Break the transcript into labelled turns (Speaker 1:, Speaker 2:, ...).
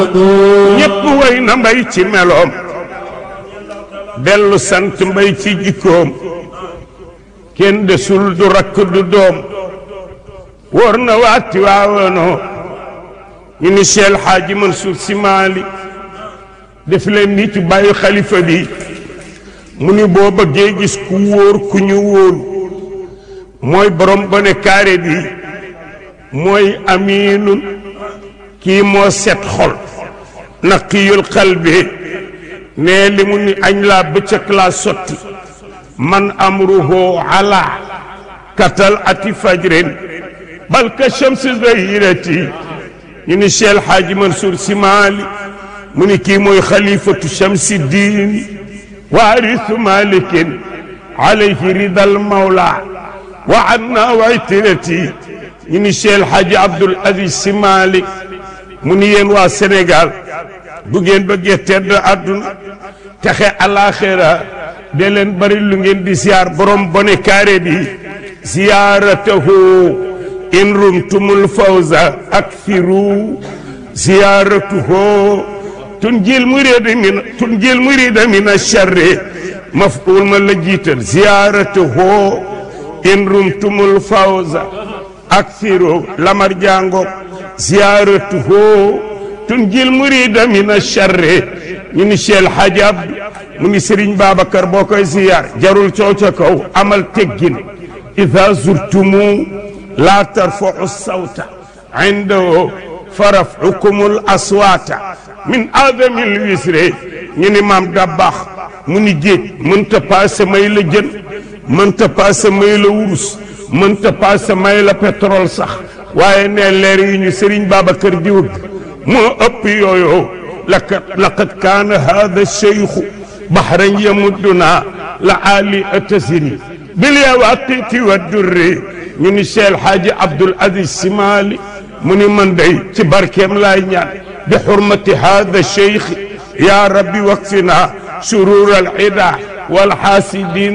Speaker 1: ñépp way na mbay ci meloom dellu sant mbay ci jikkoom kenn desul du rakk du doom wóor na waati waawanoo ñu ni Cheikh Hadji Mansour Sy Malick def leen ni ci bàyyi xalifa bi mu ni boo bëggee gis ku wóor ku ñu wóolu mooy borom bone kaare bi mooy aminun kii moo set xol naqiyul qalbi ne li mu ni añ laa bëccëg laa sotti man amruhu ala katal ati fajrin bal ka shamsi zahirati ñu ni Cheikh Hadji Mansour Sy Malick mu ni kii mooy xalifatu shamsi diini waarisu malikin alayhi ridal mawla wa anna waytirati ñu ni Cheikh Hadji Abdoul Aziz Sy Malick mu ni yéen waa Sénégal bu ngeen bëggee tedd àdduna texe alaxira de leen bari lu ngeen di ziar borom bone kaare bi ziyaaratahu in rumtumul fawza akthiru ziyaaratuhu tunjil murida min tunjil murida min acharri maf'ul ma la jiital ziyaaratuhu in rumtumul fawza akthiru lamar jàngo ziyaaratuhu tunjil murida min acharri ñu ni Cheikh Hadji Abdou mu ni Serigne Babacar boo koy ziyaar jarul coow ca kaw amal teggin ida zurtumu la tarfa'u sawta indahu faraf'ukumul aswata min adamil wisre ñu ni maam Dabakh mu ni géej mënta paase may la jën mënta paase may la wurus mënta paase may la pétrole sax waaye ne leer yi ñu Serigne Babacar di wëgg moo ëpp yooyu laqad laqad kaana hada cheikhu bahran yamudduna la ali atasiri bil yawaqiti wa durri ñu ni Cheikh Hadji Abdoul Aziz Sy Malick mu ni man day ci barkeem laay ñaan bi xurmati hada cheikh ya rabbi waqfina shurur al ida wal xaasidin